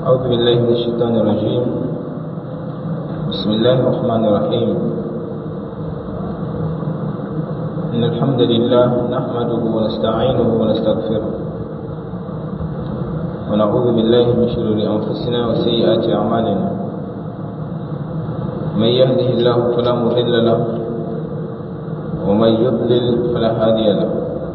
أعوذ بالله من الشيطان الرجيم بسم الله الرحمن الرحيم إن الحمد لله نحمده ونستعينه ونستغفره ونعوذ بالله من شرور أنفسنا وسيئات أعمالنا من يهده الله فلا مضل له ومن يضلل فلا هادي له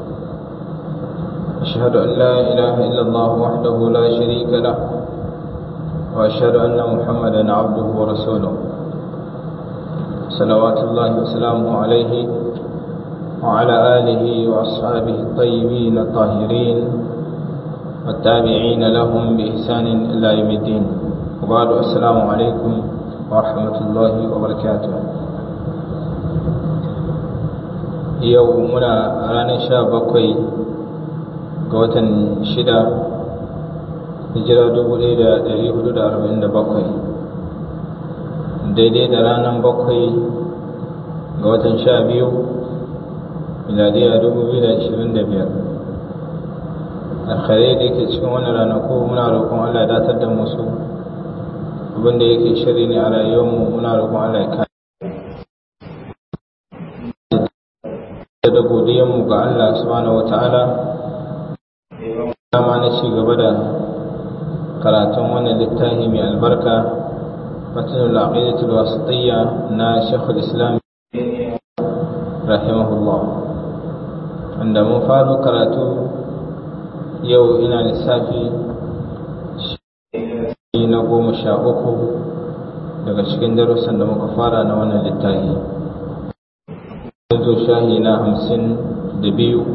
أشهد أن لا إله إلا الله وحده لا شريك له وأشهد أن محمدا عبده ورسوله صلوات الله وسلامه عليه وعلى آله وأصحابه الطيبين الطاهرين والتابعين لهم بإحسان إلى يوم الدين وبعد السلام عليكم ورحمة الله وبركاته يومنا رانا شابكوي ga watan shida hijira dubu ɗaya da ɗari hudu da arba'in da bakwai daidai da ranar bakwai ga watan sha biyu miladiya dubu biyu da ashirin da biyar alkhairai da yake cikin wannan ranaku muna roƙon allah ya datar da musu abin da yake shiri ne a rayuwarmu muna roƙon allah ya kare da godiyanmu ga allah subhanahu wa ta'ala dama na ci gaba da karatun wannan littafi mai albarka matsalar aqidatul wasatiyya na shekul islam rahimahullah wanda mun faro karatu yau ina lissafi na goma sha uku daga cikin darussan da muka fara na wannan littafi zo shahi na hamsin da biyu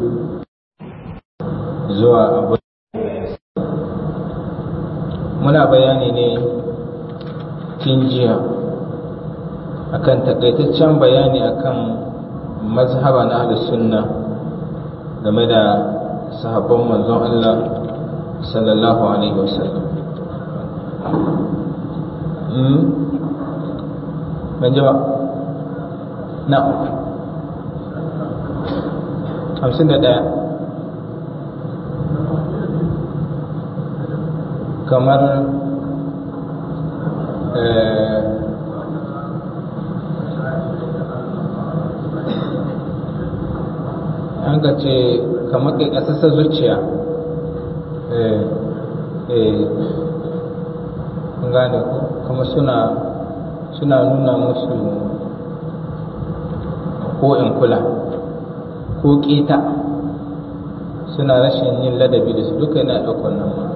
zuwa abu muna bayani ne tun jiya akan takaitaccen bayani akan mazhaba na ahlus sunna game da sahabban manzon Allah sallallahu alaihi wasallam hmm ban ji ba na hamsin da ɗaya kamar an ka ce kamar kai ƙasasar zuciya gane kuma suna suna nuna musu ko in kula ko ƙeta suna rashin yin ladabi da su duka yana ɗaukar nan ma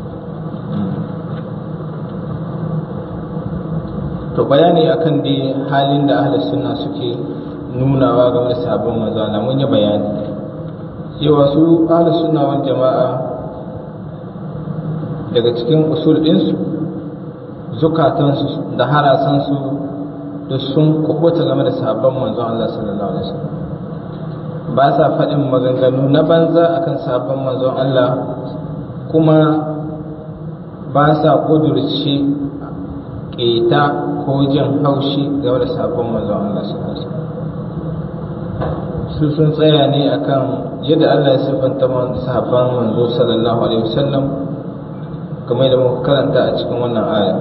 to bayani akan dai halin da ahli sunna suke nunawa game da sabon manzo Allah mun yi bayani cewa su ahli sunna wal jama'a daga cikin usul ɗinsu zukatansu da harasansu da sun kubuta game da sabon manzo Allah sallallahu alaihi wasallam ba sa faɗin maganganu na banza akan sabon manzon Allah kuma ba sa ƙudurci ƙeta ko jin haushi game da sabon manzon Allah sallallahu su sun tsaya ne akan yadda Allah ya siffanta sahabban manzo sallallahu alaihi wasallam kamar da muka karanta a cikin wannan aya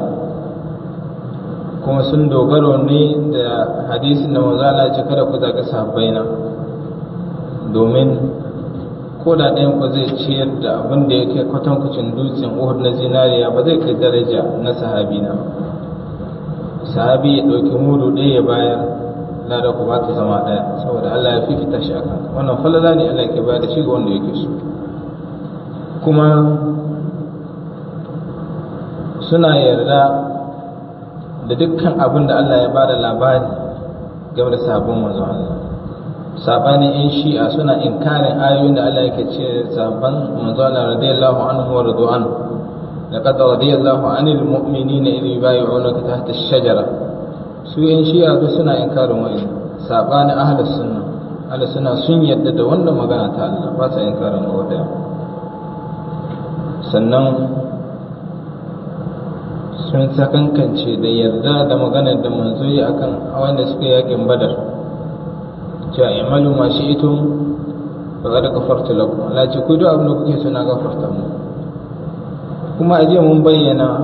kuma sun dogaro ne da hadisin da manzo Allah ya ce kada ku zaga sahabbaina domin ko da ɗayan ku zai ciyar da abin da ya kai kwatankwacin dutsen Uhud na zinariya ba zai kai daraja na sahabi na ba sahabi ya ɗauki mudu ɗaya ya bayar lada ku ba ta zama ɗaya saboda Allah ya fifita shi akan wannan falala ne Allah ke bayar da shi ga wanda yake so kuma suna yarda da dukkan abin da Allah ya ba da labari game da sabon manzon Allah sabanin yan shi'a suna inkarin ayoyin da Allah yake ce sabon manzon Allah radiyallahu anhu wa radu'an لقد رضي الله عن المؤمنين إذ يبايعونك تحت الشجرة su yan shi'a duk suna inkarin wa'in sabanin ahlus sunna ahlus sunna sun yadda da wannan magana ta Allah ba sa inkarin wa daya sannan sun sakankance da yarda da maganar da manzo yi akan wanda suka yakin badar cewa i'malu ma shi'tum faqad ghafartu lakum Allah ce ku duk abin da kuke so na gafarta mu kuma a jiya mun bayyana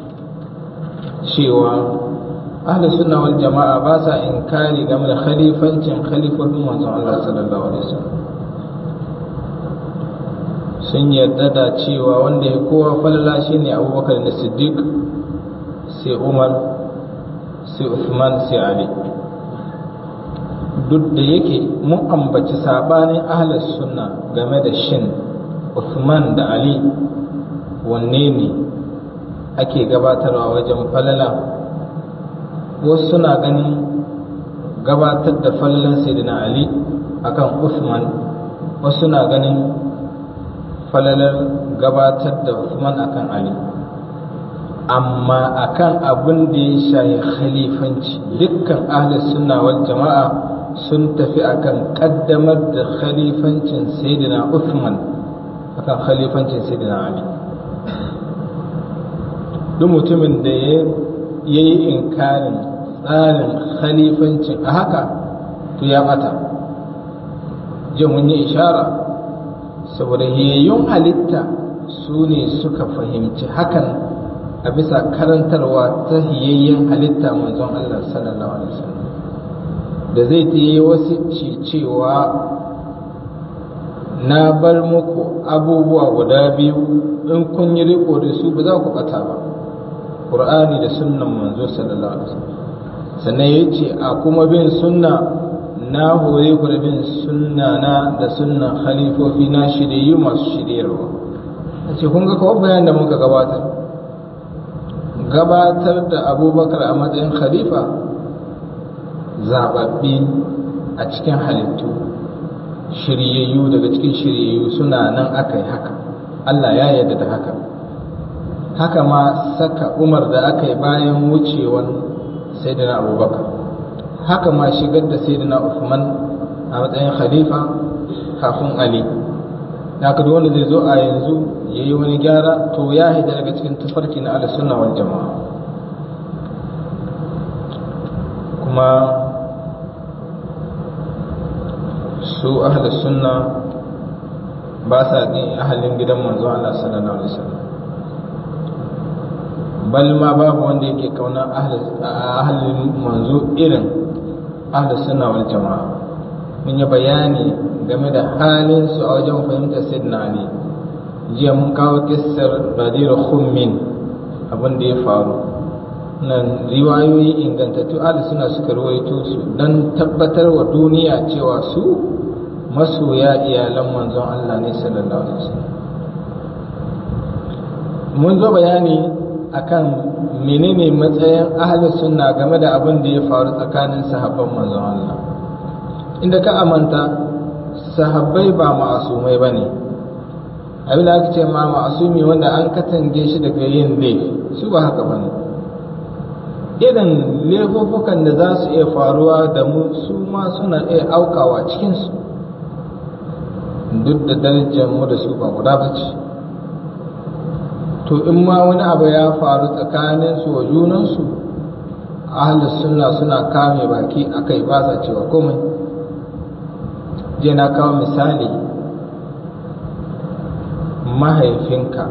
cewa ahli sunna wal jama'a ba sa inkari game da khalifancin khalifofin manzon Allah sallallahu alaihi wasallam sun yarda da cewa wanda ya kowa falala shine Abubakar da Siddiq sai Umar sai Uthman sai Ali duk da yake mun ambaci sabanin ahli sunna game da shin Uthman da Ali wanne ne ake gabatarwa wajen falala wasu suna ganin gabatar da falalan sayyidina ali akan Uthman wasu suna ganin falalar gabatar da Uthman akan ali amma akan abin da ya shayi khalifanci dukkan ahli sunna wal jama'a sun tafi akan kaddamar da khalifancin sayyidina Uthman akan khalifancin sayyidina ali duk mutumin da ya yi inkarin tsarin khalifancin a haka to ya bata jin mun yi ishara saboda yayyun halitta su ne suka fahimci hakan a bisa karantarwa ta hiyayyen halitta manzon Allah sallallahu alaihi wasallam da zai ta yi wasu cewa na bar muku abubuwa guda biyu in kun yi riko da su ba za ku bata ba Qur'ani da sunnan manzo sallallahu alaihi wasallam sannan ya ce a kuma bin sunna na hore ku da bin sunna na da sunnan khalifofi na shirye masu shiryarwa a ce kun ga kawai bayan da muka gabatar gabatar da abubakar a matsayin khalifa zababbi a cikin halittu shiryayyu daga cikin shiryayyu suna nan aka yi haka Allah ya yarda da haka haka ma saka umar da aka yi bayan wucewan sayyidina abubakar haka ma shigar da sayyidina Uthman a matsayin khalifa kafin ali haka duk wanda zai zo a yanzu ya yi wani gyara to ya haida daga cikin tafarki na ala sunna wal jama'a kuma su ahli sunna ba sa ɗin ahalin gidan manzo Allah sallallahu alaihi wasallam bal ma babu wanda yake kauna ahalin manzo irin ahli sunna wal jama'a mun yi bayani game da halin su a wajen fahimtar sayyidina ali jiya mun kawo kissar badir khummin abin da ya faru nan riwayoyi ingantattu ahli suna suka ruwaito su dan tabbatar wa duniya cewa su masoya iyalan manzon Allah ne sallallahu alaihi wasallam mun zo bayani akan menene matsayin ahli sunna game da abin da ya faru tsakanin sahabban manzon Allah inda ka amanta sahabbai ba ma'asumai bane abin da aka ce ma ma'asumi wanda an katange shi daga yin laifi su ba haka bane irin laifuffukan da za su iya faruwa da mu su ma suna iya aukawa cikinsu duk da darajar mu da su ba guda ba ce to in ma wani abu ya faru tsakanin su wa junansu ahlus sunna suna kame baki akai ba sa cewa komai je na kawo misali mahaifinka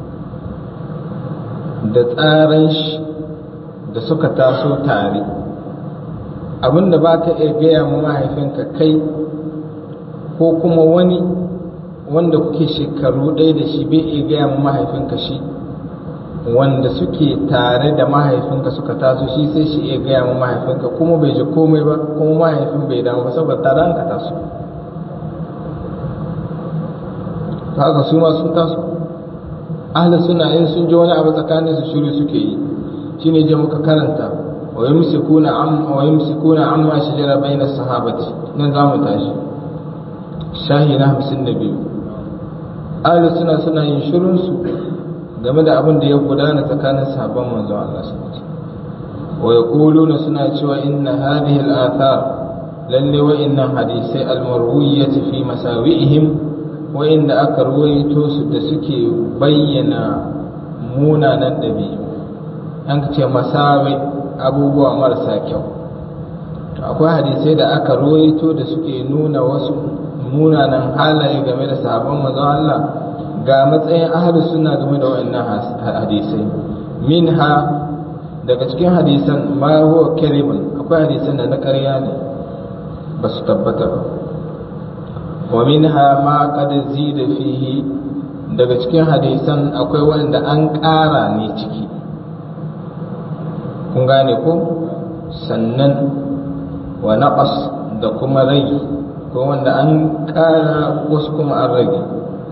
da tsaran shi da suka taso tare abinda ba ka iya gaya ma mahaifinka kai ko kuma wani wanda kuke shekaru ɗaya da shi bai iya gaya ma mahaifinka shi wanda suke tare da mahaifinka suka taso shi sai shi iya gaya ma mahaifinka kuma bai ji komai ba kuma mahaifin bai damu ba saboda tare an ka taso ta haka su ma sun taso ahli suna in sun ji wani abu tsakanin su shiru suke yi shine je muka karanta wa yumsikuna am wa yumsikuna amma shajara baina sahabati nan zamu tashi shahi na 52 ahli suna suna yin shirun su game da abin da ya gudana tsakanin sahabban manzo Allah sallallahu alaihi wasallam wa yaquluna suna cewa inna hadhihi al-athar lalle wa inna hadisai al-marwiyyati fi masawi'ihim wa inda aka ruwaito su da suke bayyana munanan ɗabi'u an ce masawi abubuwa marasa kyau to akwai hadisai da aka ruwaito da suke nuna wasu munanan halaye game da sahabban manzon Allah ga matsayin ahlus sunna game da wayannan hadisai minha daga cikin hadisan ma huwa kalimun akwai hadisan da na ƙarya ne ba su tabbata ba wa minha ma qad zida fihi daga cikin hadisan akwai wanda an ƙara ne ciki kun gane ko sannan wa naqas da kuma rage ko wanda an ƙara wasu kuma an rage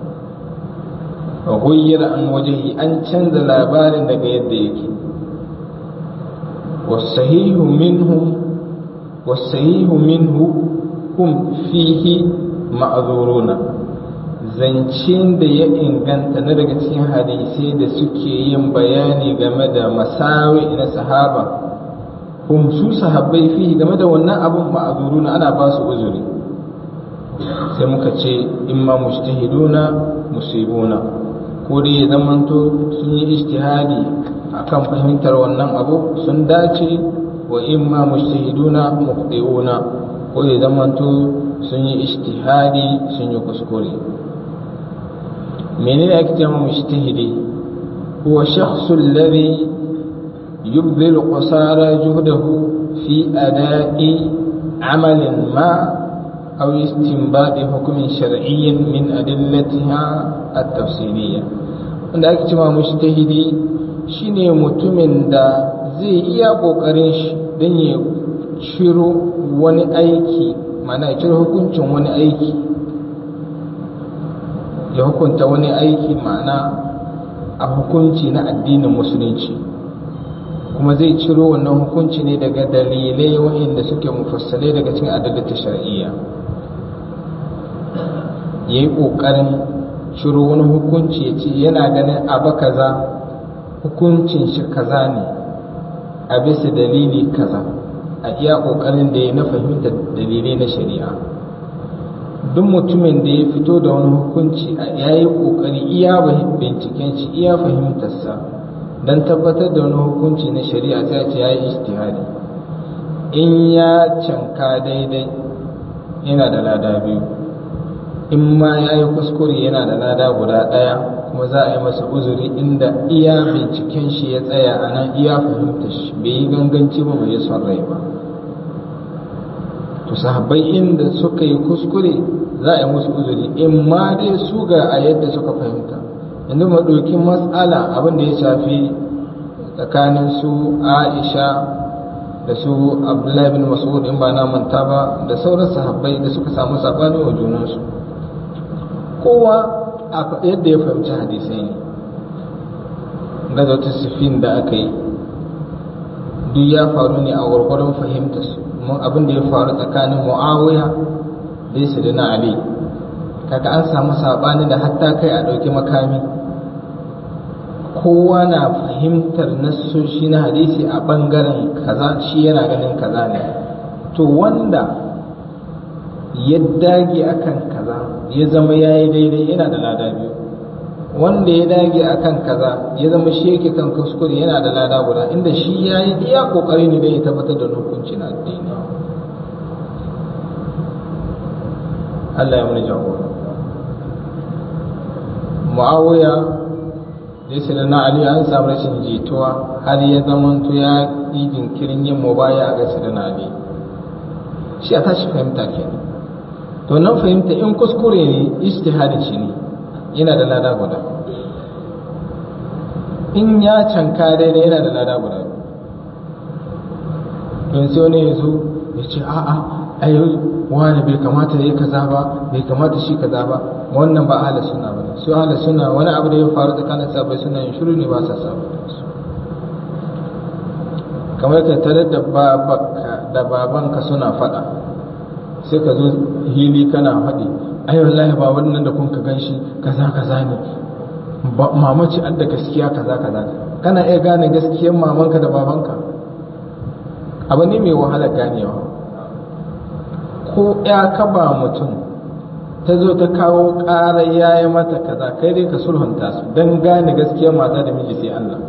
wa ghayyara an wajhi an canza labarin daga yadda yake wasahihu minhum wasahihu minhu hum fihi ma'zuruna zancen da ya inganta na daga cikin hadisai da suke yin bayani game da masawi na sahaba hum su sahabbai fihi game da wannan abun ma'zuruna ana ba su uzuri sai muka ce imma mujtahiduna musibuna ko dai ya zamanto sun yi ijtihadi akan fahimtar wannan abu sun dace wa imma mujtahiduna muqti'una ko ya zamanto sun yi ijtihadi sun yi kuskure menene ake cewa mujtahidi huwa shakhsu alladhi yubdhilu qasara juhdahu fi ada'i amalin ma أو استنباط حكم شرعي من أدلتها التفصيلية wanda ake cewa mushtahidi shine mutumin da zai iya ƙoƙarin shi don ya ciro wani aiki mana ya ciro hukuncin wani aiki ya hukunta wani aiki ma'ana a hukunci na addinin musulunci kuma zai ciro wannan hukunci ne daga dalilai waɗanda suke mufassalai daga cikin adalata shar'iyya ya yi ƙoƙarin ciro wani hukunci ya ce yana ganin abu kaza hukuncin shi kaza ne a bisa dalili kaza a iya ƙoƙarin da ya na fahimta dalilai na shari'a duk mutumin da ya fito da wani hukunci ya yi ƙoƙari iya binciken shi iya fahimtarsa don tabbatar da wani hukunci na shari'a sai ce ya yi istihadi in ya canka daidai yana da lada biyu in ma ya yi kuskure yana da lada guda ɗaya kuma za a yi masa uzuri inda iya binciken shi ya tsaya a nan iya fahimta shi bai yi ganganci ba bai yi son rai ba to sahabbai inda suka yi kuskure za a yi musu uzuri in ma dai su ga a yadda suka fahimta yanzu mu ɗauki matsala abin da ya shafi tsakanin su aisha da su abdullahi bin mas'ud in ba na manta ba da sauran sahabbai da suka samu saɓani wa junansu kowa a yadda ya fahimci hadisai ne gazotar sifin da aka yi duk ya faru ne a gwargwaron fahimta su mun abin da ya faru tsakanin mu'awiya da ya da na ali kaga an samu saɓani da hatta kai a ɗauki makami kowa na fahimtar nassoshi na hadisi a ɓangaren kaza shi yana ganin kaza ne to wanda ya dage akan kaza ya zama ya yi daidai yana da lada biyu wanda ya dage akan kaza ya zama shi yake kan kuskure yana da lada guda inda shi ya yi iya kokari ne da ya tabbatar da hukunci na addini Allah ya muni jagora Muawiya da da na Ali an samu rashin jituwa har ya zamanto ya yi jinkirin yin mubaya ga da na Ali shi a tashi fahimta kenan to nan fahimta in kuskure ne ijtihadin shi ne yana da lada guda in ya canka daidai yana da lada guda don sai wani ya zo ya ce a'a ai wani bai kamata ya kaza ba bai kamata shi kaza ba wannan ba ahli sunna ba su ahli sunna wani abu da ya faru tsakanin sabai suna yin shiru ne ba sa sabu kamar ka tare da babanka da babanka suna faɗa sai ka zo hili kana faɗi ai wallahi ba wannan da kun ka ganshi kaza kaza ne mamaci adda gaskiya kaza kaza kana iya gane gaskiyar mamanka da babanka abu ne mai wahala ganewa ko ya kaba mutum ta zo ta kawo ƙara ya yi mata kaza kai dai ka sulhunta su don gane gaskiyar mata da miji sai Allah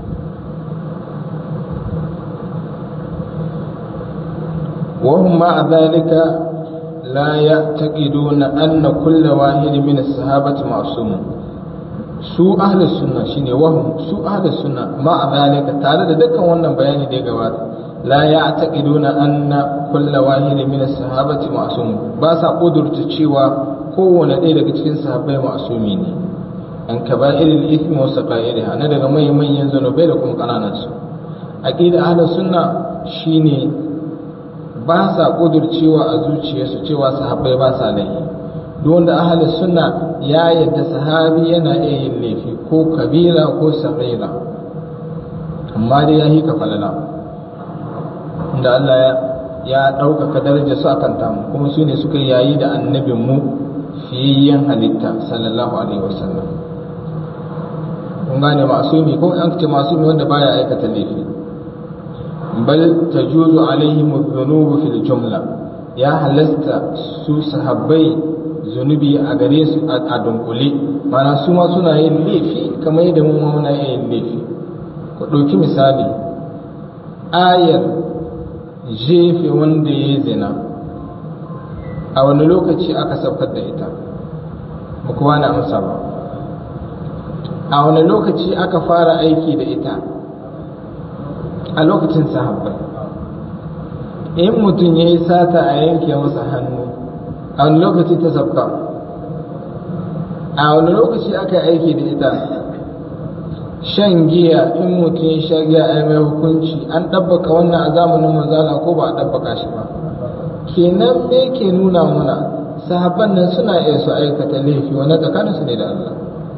وهم مع ذلك لا يعتقدون أن كل واحد من الصحابة معصوم su ahlus sunna shine wahum su ahlus sunna ma a zalika tare da dukkan wannan bayani da ya gabata la ya'taqiduna anna kullu wahidin min as-sahabati ma'sum ba sa kudurta cewa kowane ɗaya daga cikin sahabbai ma'sumi ne an kaba'iril ithmi wa saqa'iriha na daga manyan manyan zanubai da kuma kananan su aqida ahlus sunna shine ba sa kudurcewa a zuciyarsu cewa sahabbai ba sa laifi duk wanda ahlus sunna ya yadda sahabi yana iya yin laifi ko kabira ko saghira amma dai ya hika falala da Allah ya ɗaukaka darajar su akan tamu kuma su ne suka yayi da annabin mu fiyayyen halitta sallallahu alaihi wasallam kun gane masumi ko an ce masumi wanda baya aikata laifi bal tajuzu alaihim dhunubu fil jumla ya halasta su sahabbai zunubi a gare su a dunkule mana su ma suna yin laifi kamar yadda mu ma muna yin laifi ku ɗauki misali ayar jefe wanda ya zina a wani lokaci aka saukar da ita ba kowa na amsa ba a wani lokaci aka fara aiki da ita a lokacin sahabbai in mutum ya yi sata a yanke masa hannu a wani lokaci ta sabka a wani lokaci aka aiki da ita shan giya in mutum ya sha giya a mai hukunci an ɗabbaka wannan a zamanin manzala ko ba a ɗabbaka shi ba kenan me ke nuna muna sahabban nan suna iya su aikata laifi wanda tsakaninsu ne da Allah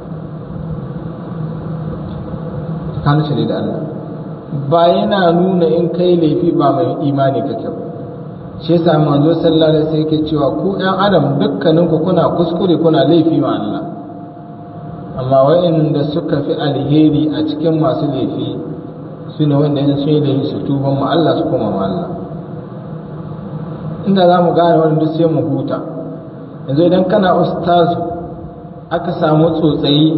tsakaninsu ne da Allah ba yana nuna in kai laifi ba mai imani kake ba shi yasa manzo sallallahu alaihi wasallam yake cewa ku ɗan adam dukkaninku kuna kuskure kuna laifi ma Allah amma wa'inda suka fi alheri a cikin masu laifi su ne wanda yana sun yi laifi su tuban ma Allah su koma ma Allah inda za mu gane wani duk sai mu huta yanzu idan kana ustazu aka samu tsotsayi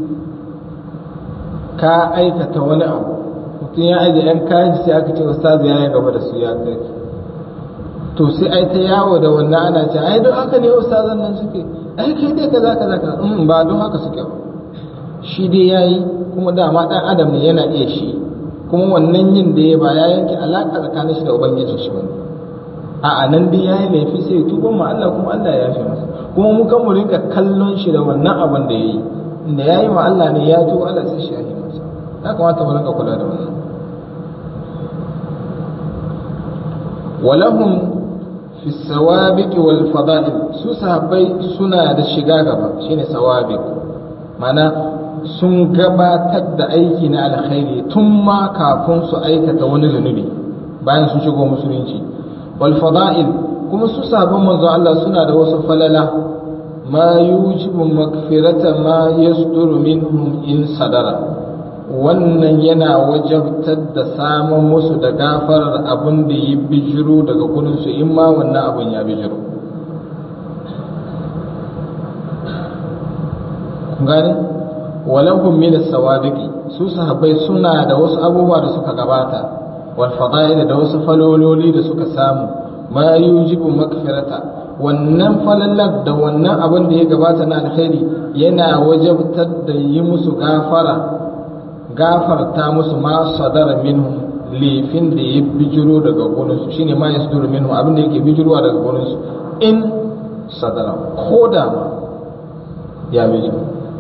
ka aikata wani abu mutum ya aje yan kayan sai aka ce ustazu ya yi gaba da su ya kai to sai ai ta yawo da wannan ana ce ai don haka ne ustazan nan suke ai kai dai kaza kaza kaza in ba don haka suke ba shi dai yayi kuma dama dan adam ne yana iya shi kuma wannan yin da ya ba ya yanke alaka tsakanin shi da ubangijin shi bane a nan dai yayi laifi sai tuban ma Allah kuma Allah ya yafe masa kuma mu kan mu rinka kallon shi da wannan abin da yayi inda yayi ma Allah ne ya tuba Allah sai shi ya yi masa ya kamata mu rinka kula da wannan ولهم fi sawabiq wal fada'il su sahabbai suna da shiga gaba shine sawabiq mana sun gabatar da aiki na alkhairi tun ma kafin su aikata wani zunubi bayan sun shigo musulunci wal fada'il kuma su sahabban manzo Allah suna da wasu falala ma yujibu magfirata ma yasduru minhum in sadara wannan yana wajabtar da samun musu da gafarar abin da ya bijiro daga gurinsu in ma wannan abin ya bijiro gani walahum min as-sawabiqi su sahabbai suna da wasu abubuwa da suka gabata wal fada'il da wasu falololi da suka samu ma yujibu makfirata wannan falalar da wannan abin da ya gabata na alkhairi yana wajabtar da yi musu gafara gafarta musu ma sadara minhum lefin da ya bijiro daga gurinsu shine ma ya sadara minhum abin da yake bijirowa daga gurinsu in sadara ko da ma ya bijiro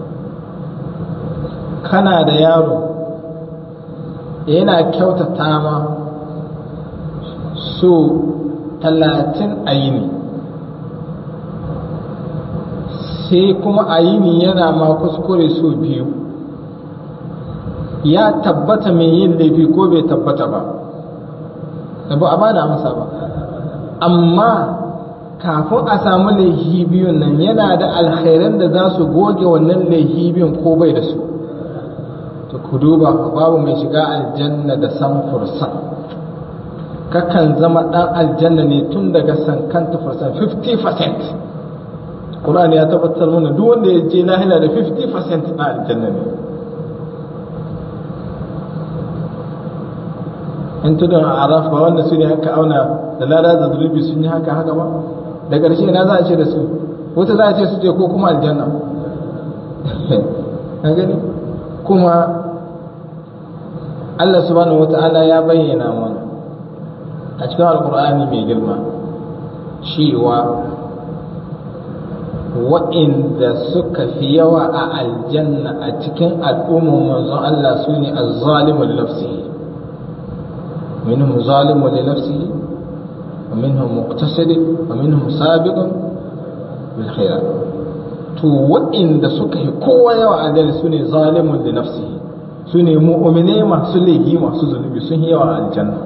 kana da yaro yana kyautata ma so talatin a yini sai kuma a yini yana ma kuskure so biyu ya tabbata mai yin laifi ko bai tabbata ba ba a bada amsa ba amma kafin a samu laifi biyun nan yana da alkhairan da za su goge wannan laifi biyun ko bai da su to ku duba babu mai shiga aljanna da san fursan kakan zama dan aljanna ne tun daga sankanta fursan 50% Qur'ani ya tabbatar mana duk wanda ya je lahira da 50% na aljanna ne in tudun a araf ba wanda su ne haka auna da lada da zulubi sun yi haka haka ba da ƙarshe na za a ce da su wata za a ce su je ko kuma aljanna ka gani kuma Allah subhanahu wata'ala ya bayyana mana a cikin alkur'ani mai girma cewa wa'inda suka fi yawa a aljanna a cikin al'ummar manzon Allah su ne azzalimun nafsihi minhum zalimun li nafsihi wa minhum muqtasid wa minhum sabiqun bil khairat to wa'inda suka yi kowa yawa a aljanna su ne zalimun li nafsihi su ne mu'mine masu laifi masu zunubi sun yi yawa a aljanna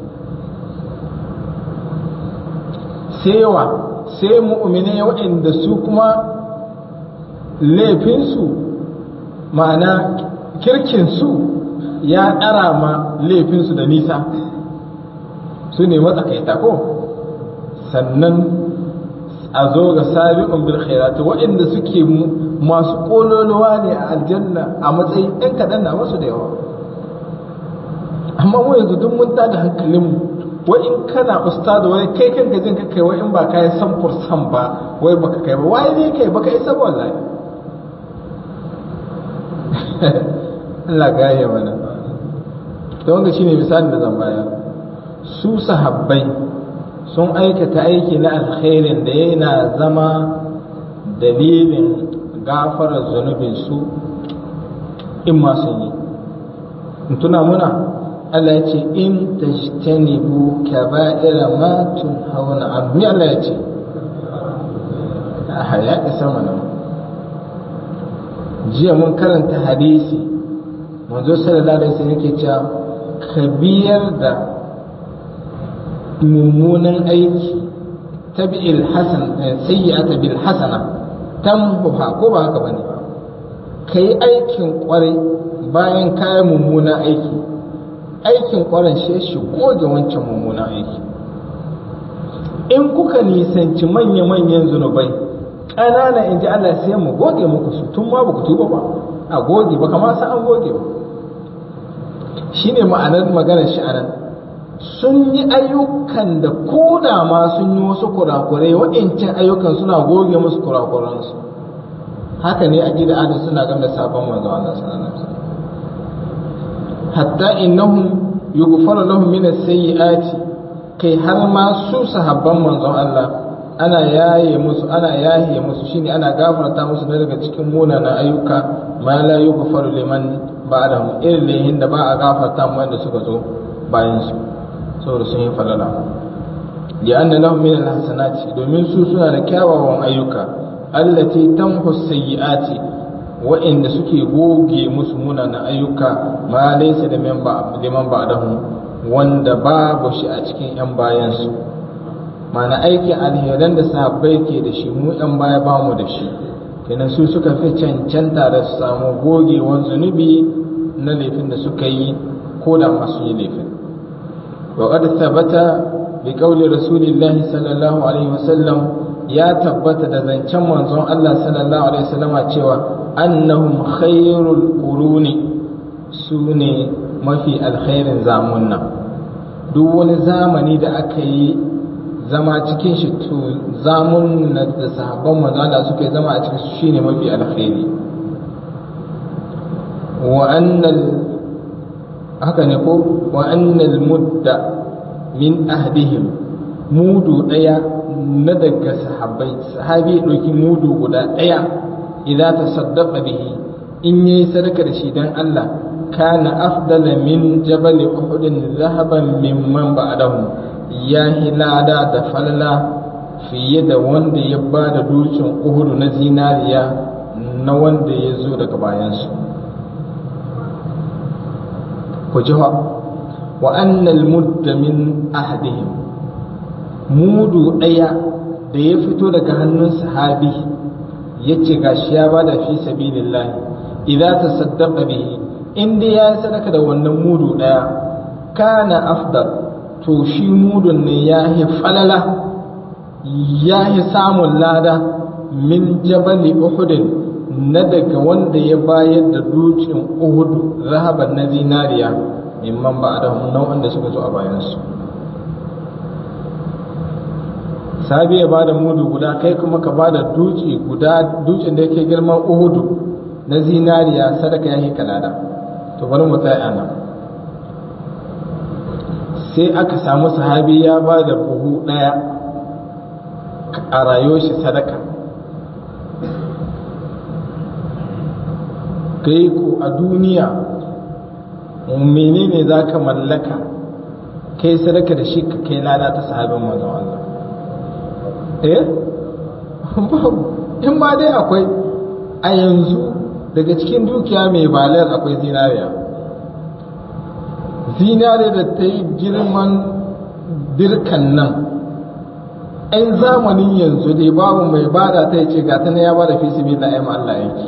sai yawa sai mu'mine waɗanda su kuma laifinsu ma'ana kirkinsu ya ɗara ma laifinsu da nisa su ne matsakaita ko sannan a zo ga sabi'un bil khairati waɗanda suke masu kololuwa ne a aljanna a matsayin ɗan kaɗan na masu da yawa amma mu yanzu duk mun tada hankalinmu wai in kana ustadu wai kai kanka jin ka kai wai in ba kai san fursan ba wai baka kai ba wai ne kai baka isa ba wallahi Allah gaya mana to wanda shine misalin da zan bayar su sahabbai sun aikata aiki na alkhairin da yana zama dalilin gafarar zunubin su in ma sun yi tuna muna Allah ya ce in tajtanibu kaba'ira ma tunhauna an ni Allah ya ce a ya isa mana jiya mun karanta hadisi manzo sallallahu alaihi wasallam yake cewa kabiyar da mummunan aiki tabi'il hasan sayyi'ata bil hasana tamhuha ko ba haka bane kai aikin kwarai bayan kayan mummunan aiki aikin kwaran shi shi goge wancan mummunan aiki in kuka nisanci manya-manyan zunubai ƙanana in ji Allah sai mu goge muku su tun ma ba ku tuba ba a goge ba kama sa an goge ba shi ne ma'anar maganar shi anan sun yi ayyukan da ko da ma sun yi wasu kurakurai waɗancan ayyukan suna goge musu kurakuransu haka ne a gida adin suna game da sabon manzo Allah sallallahu alaihi wasallam hatta innahum yughfaru lahum min as-sayyi'ati kai har ma su sahabban manzon Allah ana yaye musu ana yaye musu shine ana gafarta musu daga cikin munanan ayyuka ma la yughfaru liman ba'dahum irin da ba a gafarta mu wanda suka zo bayan su saboda sun yi falala li anna lahum min al-hasanati domin su suna da kyawawan ayyuka allati tamhu as-sayyi'ati wa'inda suke goge musu munanan ayyuka ma laysa da liman ba'dahum wanda babu shi a cikin yan bayansu mana aikin alheran da sahabbai ke da shi mu yan baya ba mu da shi kenan su suka fi cancanta da su samu gogewar zunubi na laifin da suka yi ko da masu yi laifin wa qad thabata bi qawli rasulillahi sallallahu alaihi wasallam ya tabbata da zancen manzon Allah sallallahu alaihi wasallama cewa annahum khairul quruni sune mafi alkhairin zamunna duk wani zamani da aka yi zama cikin shi to zamun da sahabban manzala suka yi zama a cikin su shine mafi alkhairi wa annal haka ne ko wa annal mudda min ahdihim mudu daya na daga sahabbai sahabi ɗauki mudu guda daya idan ta saddaqa bihi in yayi sadaka da shi dan Allah kana afdala min jabal uhud zahaban mimman ba'dahu ya hilada da falala fiye da wanda ya ba da dutsen uhudu na zinariya na wanda ya zo daga bayansu ku ji wa annal mudda min ahdihim mudu ɗaya da ya fito daga hannun sahabi ya ce gashi ya ba da fi sabilillahi idan ta saddaka bihi in dai ya sadaka da wannan mudu ɗaya kana afdal to shi mudun ne ya yi falala ya yi samun lada min jabali uhudin na daga wanda ya bayar da dutsen uhudu rahaban na zinariya mimman ba da na wanda suka zo a bayansu sabi ya bada mudu guda kai kuma ka bada dutse guda dutsen da yake girman uhudu na zinariya sadaka ya hika lada to bari mu tsaya nan sai aka samu sahabi ya ba da buhu ɗaya a rayuwar shi sadaka kai ku a duniya menene za ka mallaka kai sadaka da shi ka kai lada ta sahabin manzon Allah eh babu in ma dai akwai a yanzu daga cikin dukiya mai balar akwai zinariya zinariya da ta yi girman dirkan nan ‘yan zamanin yanzu dai babu mai bada ta ce ga ta na ya bada fi su bi la'ayyam Allah yake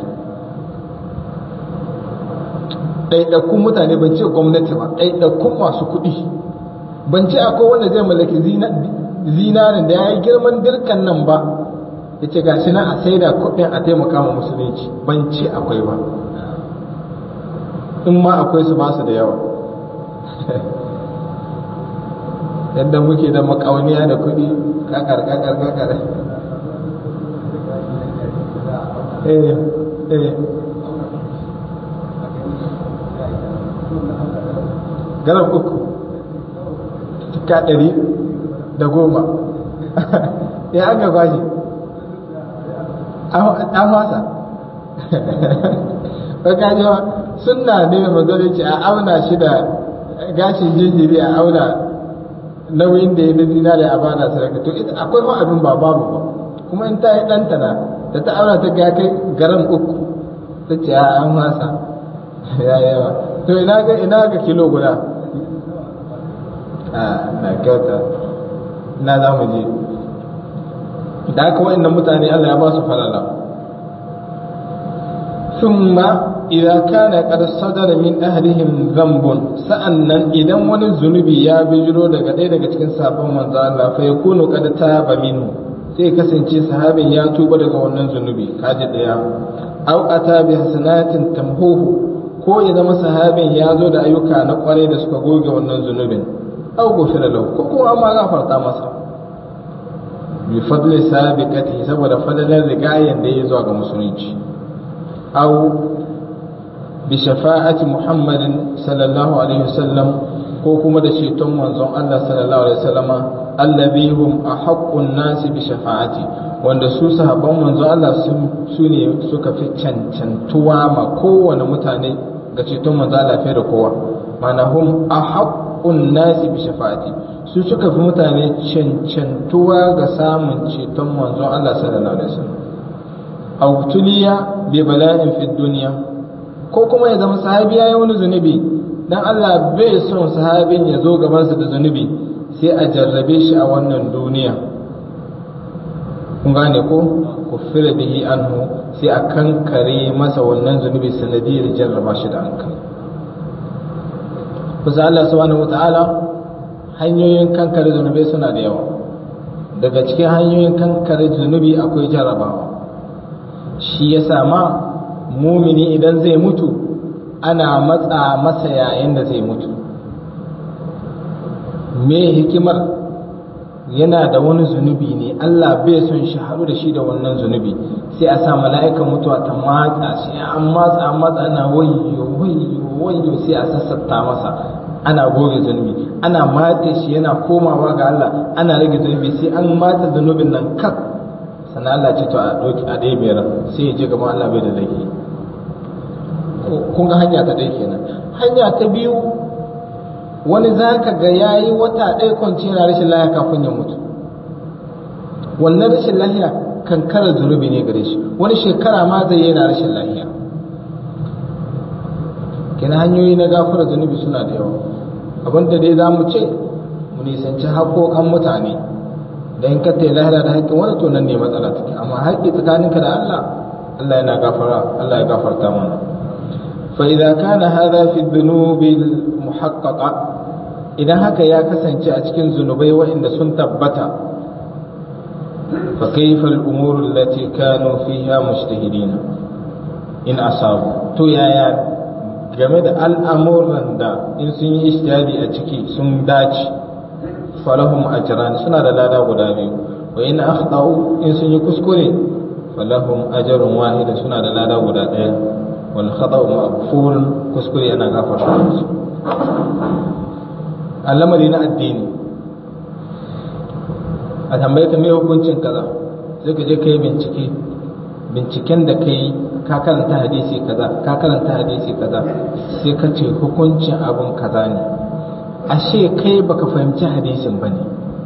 ɗaiɗakun mutane ban ce gwamnati ba ɗaiɗakun masu kuɗi ban ce akwai wanda zai mallaki zinarin da ya yi girman dirkan nan ba ya ce gashi na a saida kuɗin a taimaka ma musulunci ban ce akwai ba in ma akwai su ba su da yawa yadda muke da makauniya da kuɗi kakar kakar kakar eh eh garar uku cika ɗari da goma ya aka kwashi an fasa baka jiwa suna ne da mazalici a auna shi da gashin jinjiri a auna nauyin da ya na zinare a bana sarki to ita akwai ma abin ba babu ba kuma in ta yi ɗanta na da ta auna ta ga kai garan uku ta ce an fasa ya yawa to ina ga ina ga kilo guda a na kyauta ina za mu je da haka wa'annan mutane Allah ya ba su falala thumma idza kana qad sadara min ahlihim dhanbun sa'annan idan wani zunubi ya bijiro daga ɗaya daga cikin sabon manzo Allah fa yakunu qad taba minhu sai kasance sahabin ya tuba daga wannan zunubi kaji daya aw ata bi hasanatin tamhuhu ko ya zama sahabin ya zo da ayyuka na kwarai da suka goge wannan zunubin aw gufira lahu ko kuma amma gafarta masa bi fadli sabiqati saboda fadalar rigayen da ya zuwa ga musulunci aw bi shafa'ati muhammadin sallallahu alaihi wasallam ko kuma da ceton manzon Allah sallallahu alaihi wasallam allazi hum ahaqqun nasi bi shafa'ati wanda su sahabban manzon Allah su ne suka fi cancantuwa ma kowane mutane ga ceton manzon Allah fiye da kowa mana hum ahaqqun nasi bi shafa'ati su suka fi mutane cancantuwa ga samun ceton manzon Allah sallallahu alaihi wasallam aw tuliya bi bala'in fi dunya ko kuma ya zama sahabi ya yi wani zunubi dan Allah bai son sahabin ya zo gabansa da zunubi sai a jarrabe shi a wannan duniya kun gane ko kufira bihi anhu sai a kankare masa wannan zunubi sanadiyar jarraba shi da hankali kusa Allah subhanahu wata'ala hanyoyin kankare zunubi suna da yawa daga cikin hanyoyin kankare zunubi akwai jarrabawa shi ya sama mumini idan zai mutu ana matsa masa yayin da zai mutu me hikimar yana da wani zunubi ne Allah bai son shi haɗu da shi da wannan zunubi sai a sa mala'ikan mutuwa ta matsa shi an matsa an matsa ana wayyo wayyo wayyo sai a sassafta masa ana goge zunubi ana matse shi yana komawa ga Allah ana rage zunubi sai an matsa zunubin nan kaf sannan Allah ce to a doki a ɗaya biyar sai ya je gaban Allah bai da laifi kun ga hanya ta ɗaya kenan hanya ta biyu wani za ka ga ya yi wata ɗaya kwanci yana rashin lahiya kafin ya mutu wannan rashin lahiya kankara zunubi ne gare shi wani shekara ma zai yana rashin lahiya kina hanyoyi na gafara zunubi suna da yawa abinda dai za mu ce mu nisanci haƙoƙan mutane don ka ta lahira da haƙƙin wani to nan ne matsala take amma haƙƙi tsakaninka da Allah Allah yana gafara Allah ya gafarta mana فإذا كان هذا في الذنوب المحققة idan haka ya kasance a cikin zunubai waɗanda sun tabbata fa kaifa al-umur allati kanu fiha mujtahidin in asabu to yaya game da al'amuran da in sun yi ijtihadi a ciki sun dace falahum ajran suna da lada guda biyu wa in akhtau in sun yi kuskure falahum ajrun wahid suna da lada guda ɗaya wal khata'u maghfurun kuskure yana gafarta musu al'amari na addini a tambaye ka me hukuncin kaza sai ka je ka yi bincike binciken da ka yi ka karanta hadisi kaza ka karanta hadisi kaza sai ka ce hukuncin abun kaza ne ashe kai baka fahimci hadisin bane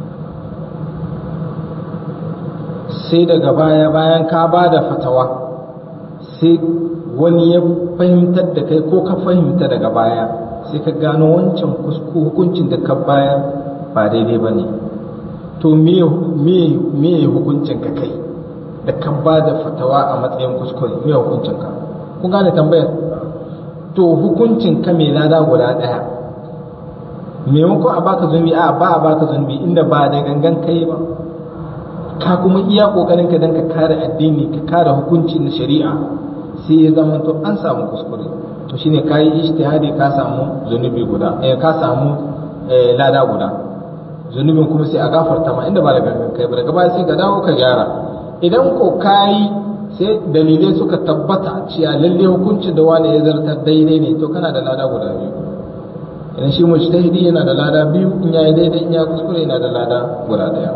sai daga baya bayan ka ba da fatawa sai wani ya fahimtar da kai ko ka fahimta daga baya sai ka gano wancan hukuncin da ka bayar ba daidai ba ne to me hukuncin ka kai da ka ba da fatawa a matsayin kuskure me hukuncin ka kun gane tambayar to hukuncin ka mai lada guda ɗaya maimakon a baka zunubi a ba a baka zunubi inda ba da gangan kai ba ka kuma iya kokarin ka dan ka kare addini ka kare hukunci na shari'a sai ya zama to an samu kuskure to shine kai ijtihadi ka samu zunubi guda eh ka samu lada guda zunubin kuma sai a gafarta ma inda ba da gangan kai ba daga baya sai ka dawo ka gyara idan ko kai sai dalilai suka tabbata cewa lalle hukuncin da wani ya zartar daidai ne to kana da lada guda biyu idan shi mujtahidi yana da lada biyu in yayi daidai in ya kuskure yana da lada guda daya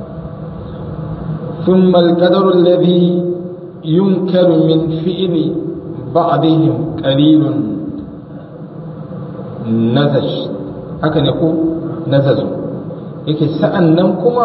ثم القدر الذي ينكر من فعل بعضهم قليل نزج haka ne ko nazazu yake sa'an nan kuma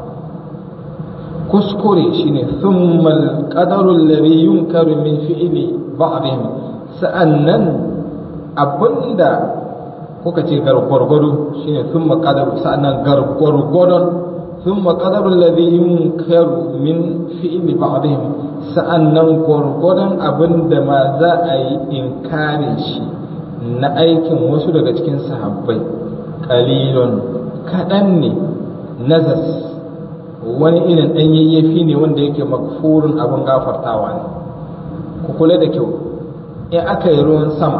kuskure shine thummal qadarul ladhi yunkaru min fi'li ba'dihim sa'an nan abinda kuka ce gargwargwado shine thumma qadaru sa'an nan gargwargwadon ثم قدر الذي ينكر من فعل بعضهم sa'annan gwargwadon abin da ma za a yi inkarin shi na aikin wasu daga cikin sahabbai kalilon kaɗan ne nazas wani irin ɗan yayyafi ne wanda yake makfurin abin gafartawa ne ku kula da kyau in aka yi ruwan sama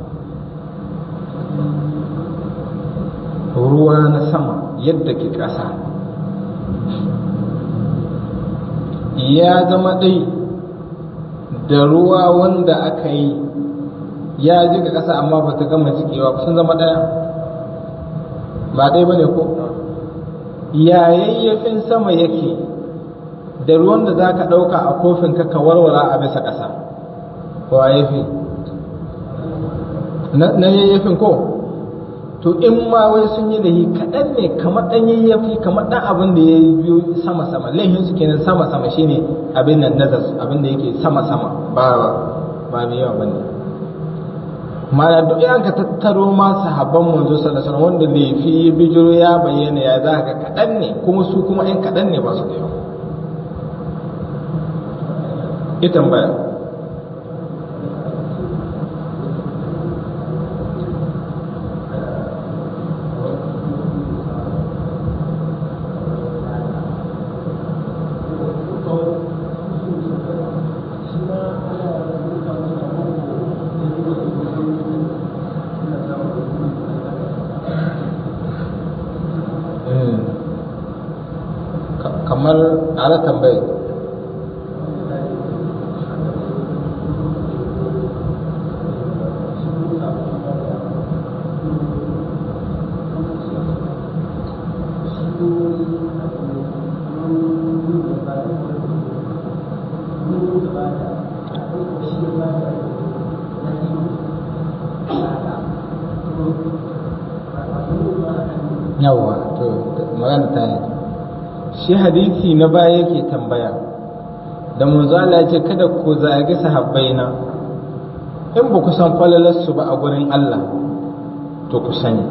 ruwa na sama yadda ke ƙasa ya zama ɗai da ruwa wanda aka yi ya jiga ƙasa amma ba ta gama jikewa sun zama ɗaya ba ɗai ba ne ko yayayyafin sama yake da ruwan da za ka ɗauka a kofin ka warwara a bisa ƙasa wa yafi na yayyafin ko to in ma wai sun yi lahi kaɗan ne kamar ɗan yayyafi kamar ɗan abin da ya yi biyu sama sama laihin su kenan sama sama shine abin nan nazar abin da yake sama sama ba ba mai yawa bane mana duk yan ka tattaro ma sahabban manzo sallallahu alaihi wasallam wanda laifi ya bijiro ya bayyana ya za ka kaɗan ne kuma su kuma ɗan kaɗan ne ba su da yawa ita tambaya kamar ala tambaye yawa to magana ta yi shi hadisi na baya yake tambaya da manzo Allah ya ce kada ku zagi sahabbaina in ba ku san falalarsu ba a gurin Allah to ku sani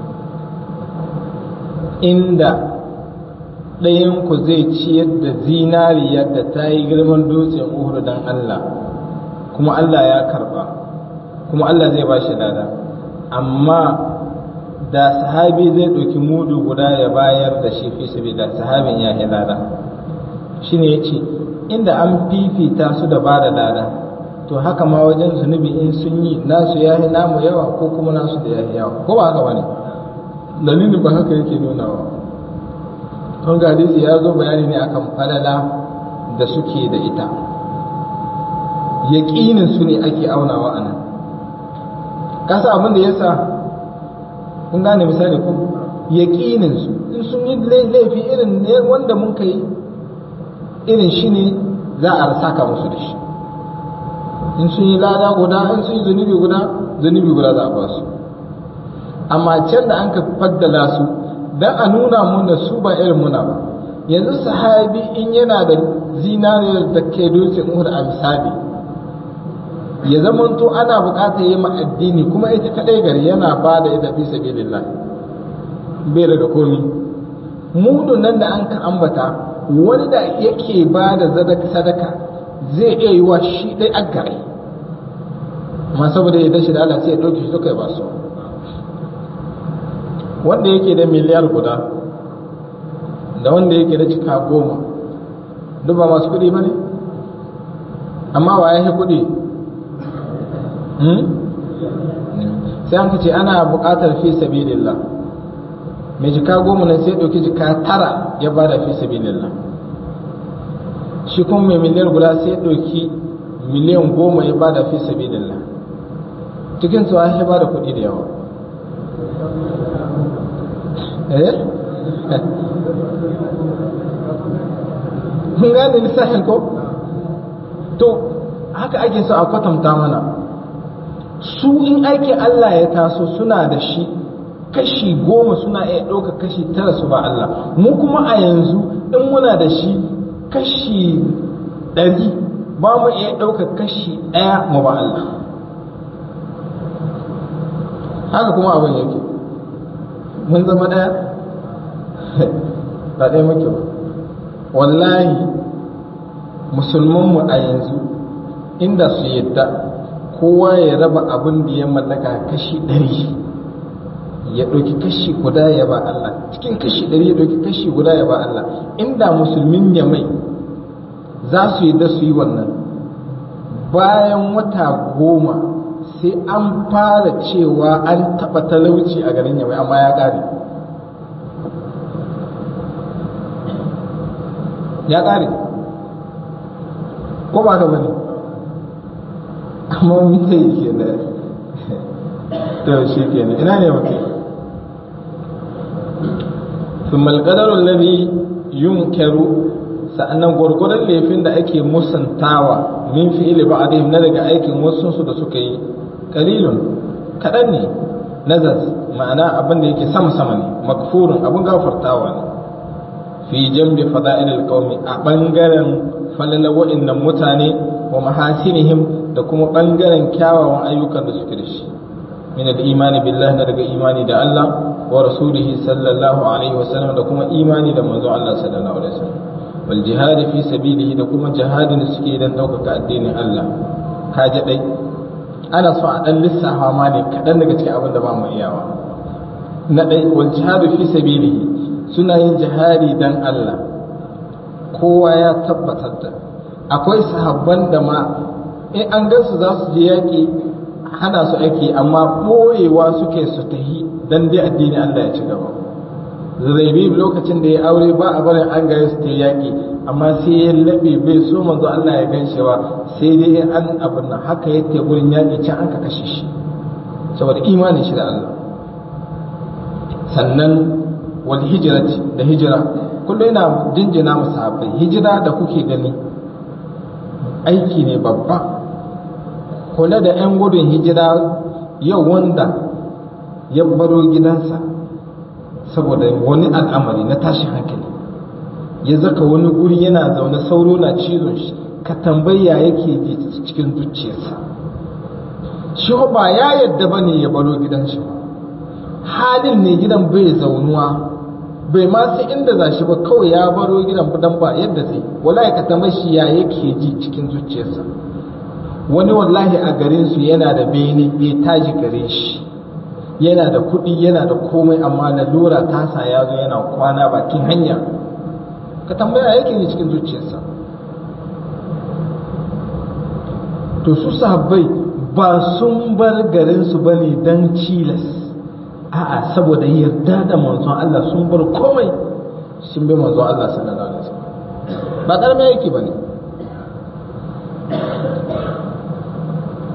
inda ɗayanku zai ciyar da zinariyar da ta yi girman dutsen uhuru don Allah kuma Allah ya karba kuma Allah zai ba shi lada amma da sahabi zai ɗauki mudu guda ya bayar da shi fi sabila sahabin ya yi lada shi ne ya ce inda an fifita su da ba da lada to haka ma wajen zunubi in sun yi nasu ya yi namu yawa ko kuma nasu da ya yi yawa ko ba haka ba ne dalilin ba haka yake nunawa don ga hadisi ya zo bayani ne akan falala da suke da ita yaƙinin su ne ake aunawa a nan kasa abin da ya sa kun gane misali ku yaƙinin su in sun yi laifi irin ne wanda mun kai irin shi ne za a saka musu da shi in sun yi lada guda in sun yi zunubi guda zunubi guda za a ba su amma can da an ka faddala su dan a nuna muna su ba irin muna ba yanzu sahabi in yana da zinariyar da ke dutsen uhud a misali ya zamanto ana bukatar yi ma addini kuma ita kadai gari yana ba da ita fi sabilillah bai daga komi mudun nan da an ka ambata wani da yake ba da sadaka zai iya yi wa shi dai a gare amma saboda ya dashi da Allah sai ya ɗauke shi duka ya ba su wanda yake da miliyar guda da wanda yake da cika goma duk ba masu kuɗi ba ne amma wa ya kuɗi sai an ce ana buƙatar fi sabilillah mai jika goma nan sai ɗauki jika tara ya bada fi sabilillah shi kuma mai miliyar guda sai ɗauki miliyan goma ya bada fi sabilillah cikin su ya bada kuɗi da yawa eh kun gane lissafin ko to haka ake so a kwatanta mana su in aikin Allah ya taso suna da shi kashi goma suna iya ɗauka kashi tara su ba Allah mu kuma a yanzu in muna da shi kashi ɗari ba mu iya ɗauka kashi ɗaya mu ba Allah haka kuma abin yake mun zama ɗaya ba ɗaya muke ba wallahi musulmanmu a yanzu inda su yadda kowa ya raba abin da ya mallaka kashi ɗari ya ɗauki kashi guda ya ba Allah cikin kashi ɗari ya ɗauki kashi guda ya ba Allah inda musulmin ya mai za su yi da su yi wannan bayan wata goma sai an fara cewa an taɓa talauci a garin yamai amma ya ƙare ya ƙare ko ba ka bane amma mita yi ke da to shi ke ina ne mutum ثم القدر الذي ينكر sa'annan gwargwadon laifin da ake musantawa min fi'ili ba'dihim na daga aikin wasu su da suka yi qalilun kadan ne nazar ma'ana abin da yake sama sama ne makfurun abin gafartawa ne fi jambi fada'ilil qaumi a bangaren falala wa'annan mutane wa mahasinihim da kuma bangaren kyawawan ayyukan da suke da shi min al-imani billahi na daga imani da Allah wa rasulihi sallallahu alaihi wasallam da kuma imani da manzo Allah sallallahu alaihi wasallam wal jihadi fi sabilihi da kuma jihadin suke dan daukaka addinin Allah kaje dai ana so a dan lissafa ma ne kadan daga cikin abin da ba mu iyawa na dai wal jihadu fi sabilihi suna yin jihadi dan Allah kowa ya tabbatar da akwai sahabban da ma in an gansu za su je yaƙi hana su ake amma ɓoyewa suke su tahi dan dai addini Allah ya ci gaba zuraibi lokacin da ya aure ba a barin an gare su ta yaƙi amma sai ya laɓe bai so manzo Allah ya gan shi ba sai dai an abin nan haka ya ta gurin yaƙi can an ka kashe shi saboda imanin shi da Allah sannan wal hijrati da hijira kullum yana jinjina mu sahabbai hijira da kuke gani aiki ne babba kula da 'yan gudun hijira yau wanda ya baro gidansa saboda wani al'amari na tashin hankali ya zaka wani guri yana zaune sauro na cizon shi ka tambaya yake ji cikin zuciyarsa shi ba ya yadda ba ne ya baro gidan shi halin ne gidan bai zaunuwa bai ma sai inda za shi ba kawai ya baro gidan dan ba yadda zai wallahi ka tambayi shi ya yake ji cikin zuciyarsa wani wallahi a garin su yana da bene bai taji gare shi yana da kuɗi yana da komai amma lalura tasa ya zo yana kwana bakin hanya ka tambaya yake ne cikin zuciyarsa to su sahabbai ba sun bar garinsu ba ne don cilas a'a saboda yarda da manzon Allah sun bar komai sun bi manzon Allah sallallahu alaihi wasallam ba karamin yake bane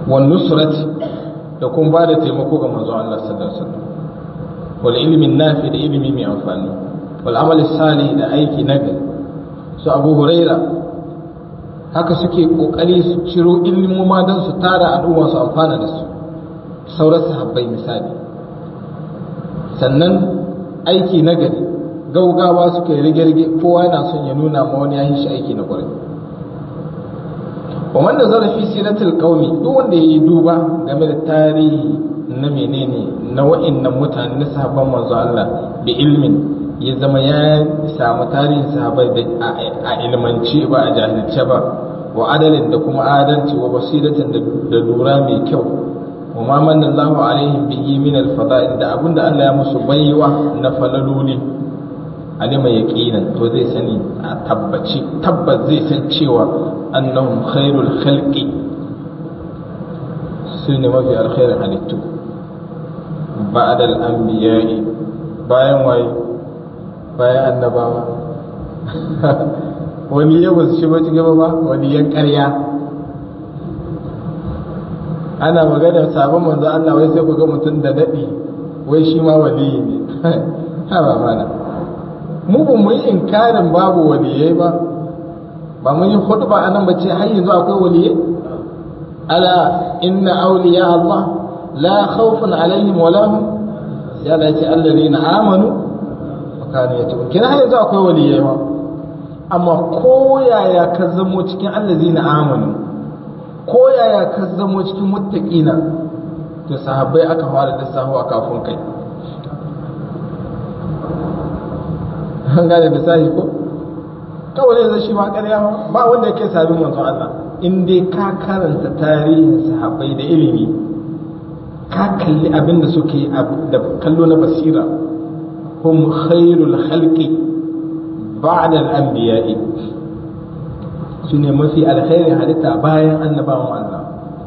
wan nusrati da kuma ba da taimako ga manzon Allah sallallahu alaihi wasallam wal ilmin nafi da ilimi mai amfani wal amal salih da aiki nagari su Abu Huraira haka suke kokari su ciro ilmuma don su tara al'umma su amfana da su sauran sahabbai misali sannan aiki nagari gaugawa suka yi rige-rige kowa yana son ya nuna ma wani ya yi shi aiki na kwarai wa wanda zarafi siratul qaumi duk wanda yayi duba game da tarihi na menene na wa'annan mutane na sahabban manzo Allah bi ilmin ya zama ya samu tarihin sahabbai da a ilmance ba a jahilce ba wa adalin da kuma adalci wa basiratin da lura mai kyau wa ma manna Allahu alaihim bihi min al-fada'il da abinda Allah ya musu baiwa na falaloli alima yaqinan to zai sani a tabbaci tabbas zai san cewa annahum khairul khalqi sune mafi alkhairin halittu ba'da al-anbiya'i bayan waye bayan annabawa wani ya basu shi ba gaba ba wani yan ƙarya ana magana sabon manzo Allah wai sai ku ga mutum da daɗi wai shi ma waliyi ne ha ba mana mu ba mu yi inkarin babu waliyai ba ba mun yi hudu ba anan bace har yanzu akwai waliyai ala inna awliya Allah la khawfun alaihim wa lahum sai Allah ya ce alladhina amanu wa kanu yattaqun kina har yanzu akwai waliyai ba amma ko yaya ka zamo cikin allazina amanu ko yaya ka zamo cikin muttaqina to sahabbai aka fara lissafi a kafin kai an gane misali ko kawai zai shi ma ƙarya ba wanda yake sabin manzo Allah in dai ka karanta tarihin sahabbai da ilimi ka kalli abin da suke da kallo na basira hum khairul khalqi ba'da al-anbiya'i su ne mafi alkhairin halitta bayan annabawan Allah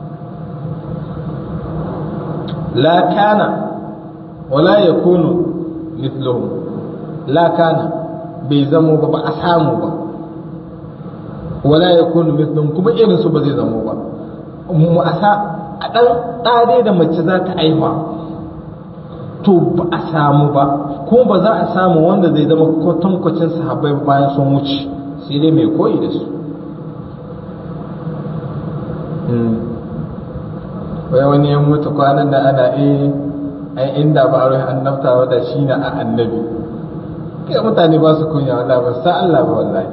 la kana wala yakunu mithluhum la kana bai zamo ba ba a samu ba wala yakunu mithluhum kuma irin su ba zai zamo ba mu asa a dan ɗade da mace za ta aiwa to ba a samu ba kuma ba za a samu wanda zai zama kwatankwacin sahabbai bayan sun wuce sai dai mai koyi da su wai wani ya mutu kwanan da ana eh ai inda ba a rai annabta wadda shi na a annabi kai mutane ba su kunya wallahi ba sa Allah ba wallahi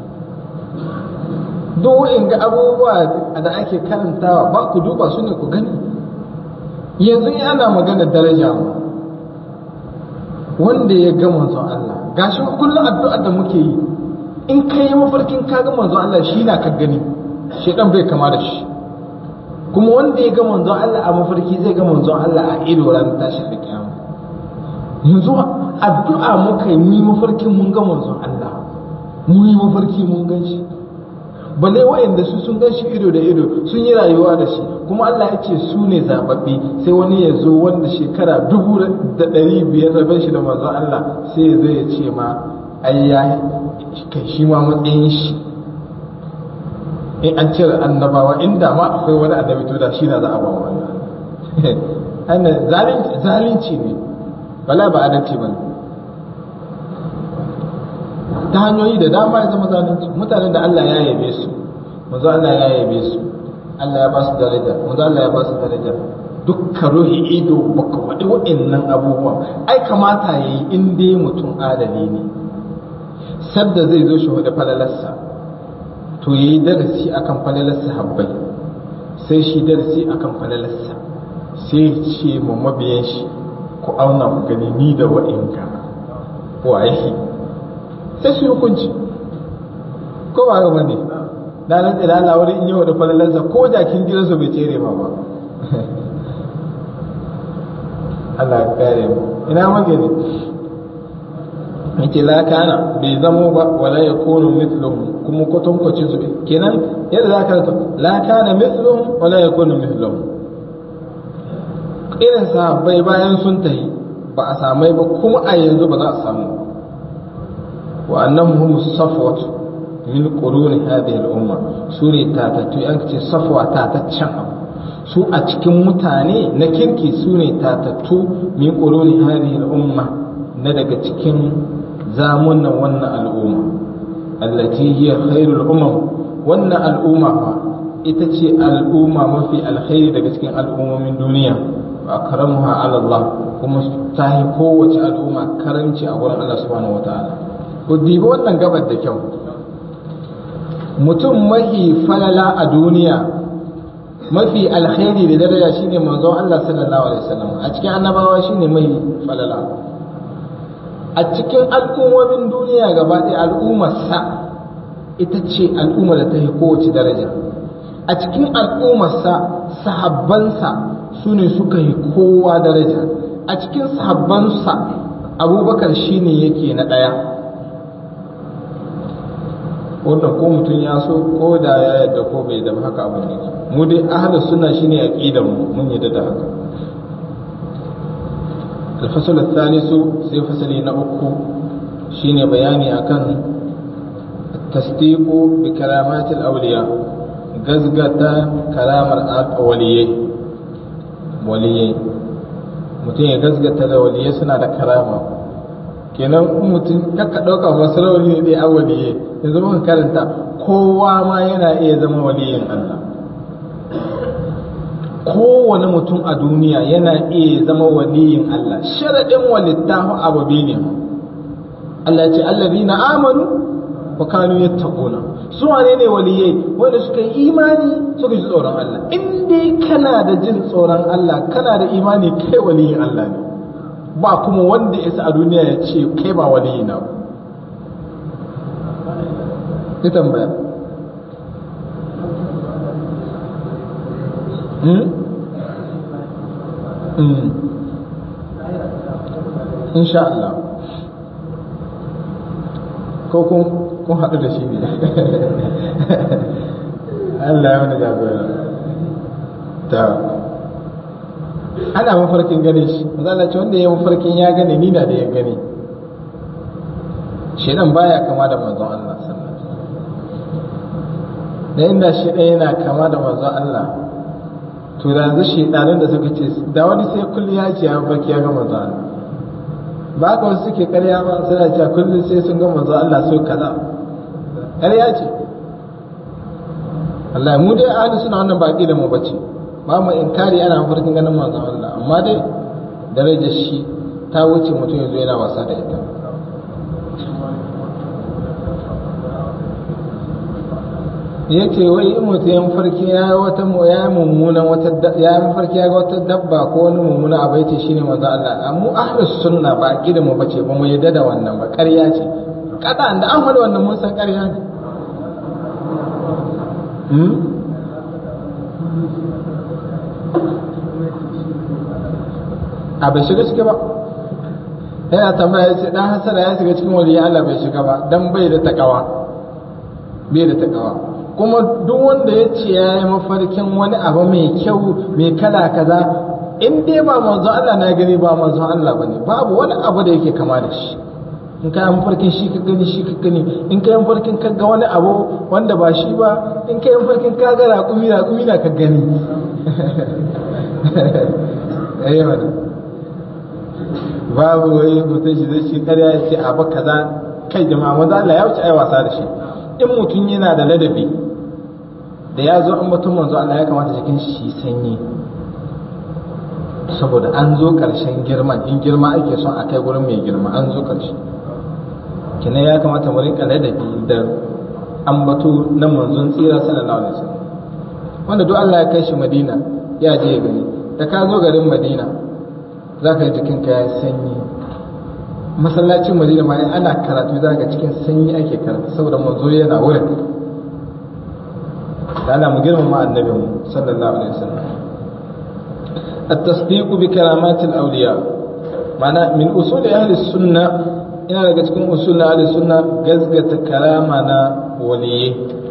duk in ga abubuwa da ake karantawa ba ku duba su ne ku gani yanzu in ana magana daraja mu wanda ya ga manzon Allah gashi kullum addu'ar da muke yi in kai mafarkin ka ga manzon Allah shi na ka gani shedan bai kama da shi kuma wanda ya ga manzon Allah a mafarki zai ga manzon Allah a ido ran tashin da kiyama yanzu addu'a muka yi mu mafarkin mun ga manzon Allah mu yi mafarki mun gan shi balle wayanda su sun gan shi ido da ido sun yi rayuwa da shi kuma Allah ya ce su ne zababbi sai wani ya zo wanda shekara dubu da ɗari biyar rabin shi da manzon Allah sai ya zo ya ce ma ai ya kai shi ma matsayin shi in an cire annabawa inda ma akwai wani annabi to da shi na za a ba wannan zalunci ne bala ba adalci ba ta hanyoyi da dama ya zama zalunci mutanen da Allah ya yabe su manzo Allah ya yabe su Allah ya ba su daraja manzo Allah ya ba su daraja dukkan ruhi ido baka faɗi waɗannan abubuwan ai kamata yayi in dai mutum adali ne sadda zai zo shi da falalarsa to ya yi darasi akan falalarsa habbai sai shi darasi akan falalarsa sai ce ma mabiyan shi ku auna ku gani ni da wa'inka waye sai su hukunci ko ba ga bane na nan da Allah wani in yau da falalarsa ko jakin gidansu bai tsere ma ba Allah ya kare mu ina magani yake la kana bai zamo ba wala ya kunu mithluhum kuma kwatankwacin su kenan yadda za ka la kana mithluhum wala ya kunu mithluhum irin sahabbai bayan sun tahi ba a samai ba kuma a yanzu ba za a samu wa annahum hum safwat min quruni hadhihi al-umma sune tatattu an ce safwa tataccen abu su a cikin mutane na kirki su ne tatattu min quruni hadhihi al-umma na daga cikin zamunan wannan al'umma allati hiya khairul umam wannan al'umma fa ita ce al'umma mafi alkhairi daga cikin al'ummomin duniya wa akramuha ala Allah kuma ta yi kowace al'umma karanci a wurin Allah subhanahu wataala ku dibi wannan gabar da kyau mutum mafi falala a duniya mafi alkhairi da daraja shine manzon Allah sallallahu alaihi wasallam a cikin annabawa shine mai falala a cikin al'ummomin duniya gaba ɗaya al'ummarsa ita ce al'ummar da ta yi kowace daraja a cikin al'ummarsa sahabbansa su ne suka yi kowa daraja a cikin sahabbansa abubakar shine yake na ɗaya wanda ko mutum ya so ko da ya yadda ko bai da haka abin yake mu dai ahlus sunna shine aqidar mu mun yadda da haka الفصل الثالث سي فصلي نأكو شين بياني أكن التصديق بكلامات الأولياء غزغة كلام الأولياء وليي mutum ya gasgata da waliyai suna da karama kenan mutum kaka ɗauka masu rauni ne dai a waliyai yanzu muka karanta kowa ma yana iya zama waliyin Allah kowane mutum a duniya yana iya zama waliyin Allah sharaɗin walittahu ababe ne Allah ce allazi na amanu wa kanu yattaquna su wane ne waliyai wanda suka yi imani suka ji tsoron Allah in dai kana da jin tsoron Allah kana da imani kai waliyin Allah ne ba kuma wanda ya a duniya ya ce kai ba waliyi na ba tambaya insha Allah ko kun haɗu da shi ne Allah ya wani jagora ta ana mafarkin gane shi mazala ce wanda ya mafarkin ya gane ni na da ya gane shedan baya kama da manzon Allah sallallahu da inda shedan yana kama da manzon Allah to da yanzu shedanin da suka ce da wani sai kullu ya ce ya baki ya ga manzo Allah ba ka wasu suke karya ba suna cewa kullum sai sun ga manzo Allah so kaza karya ce Allah mu dai ahli suna wannan baki da mu bace ba mu inkari ana mafarkin ganin manzo Allah amma dai darajar shi ta wuce mutum yanzu yana wasa da ita ya ce wai in mutum ya mafarki ya yi wata ya mummunan wata ya mafarki ya ga wata dabba ko wani mummuna abu ya ce shine manzo Allah mu ahlus sunna ba aqida mu bace ba mu yadda da wannan ba ƙarya ce kada da an faɗi wannan mun san ƙarya ne hmm? a bai shiga ciki ba yana tambaya ya ce dan hasara ya shiga cikin waliyan Allah bai shiga ba dan bai da takawa bai da takawa kuma duk wanda ya ce ya yi mafarkin wani abu mai kyau mai kala kaza in dai ba manzo Allah na gani ba manzo Allah bane babu wani abu da yake kama da shi in ka yi mafarkin shi ka gani shi ka gani in ka yi mafarkin ka ga wani abu wanda ba shi ba in ka yi mafarkin ka ga raƙumi raƙumi na ka gani babu wai mutum shi zai shi karya ya ce abu kaza kai jama'a manzo Allah ya wuce ai wasa da shi in mutum yana da ladabi da ya zo an batun manzo Allah ya kamata jikin shi sanyi saboda an zo ƙarshen girman in girma ake son a kai gurin mai girma an zo ƙarshe kina ya kamata mu rinka ladabi da ambato na manzon tsira sallallahu alaihi wasallam wanda duk Allah ya kai shi Madina ya je ya gani da ka zo garin Madina za ka ji jikinka ya sanyi masallacin Madina ma ana karatu za ka cikin sanyi ake karatu saboda manzo yana wurin da ana mu girmama annabin sallallahu alaihi wasallam التصديق بكرامات الأولياء معنى من أصول أهل السنة ina daga cikin usul na ahli sunna gazgata karama na waliye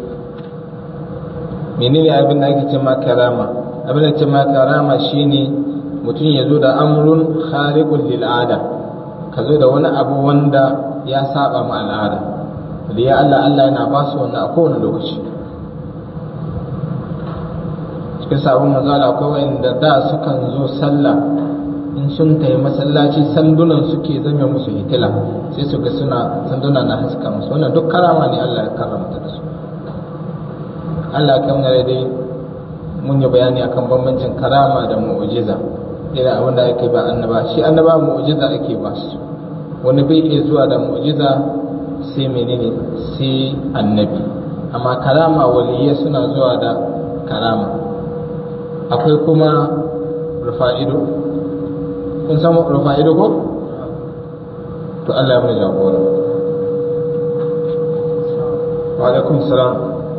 menene abin da ake cewa karama abin da ake cewa karama shine mutum ya zo da amrun khariqul lil ada ka zo da wani abu wanda ya saba ma al'ada ya Allah Allah yana ba su wannan a kowane lokaci cikin sabon manzala akwai wanda da sukan zo sallah in sun tayi masallaci sandunan suke zame musu hitila sai su ga suna sanduna na haska musu wannan duk karama ne Allah ya karamta da su Allah kan gare dai mun yi bayani akan bambancin karama da mu'jiza irin abin da ake ba annaba shi annaba mu'jiza ake ba su wani bai iya zuwa da mu'jiza sai menene sai annabi amma karama waliyya suna zuwa da karama akwai kuma rufa'ido kun san rufa'ido ko to Allah ya mana jagora wa alaikum salam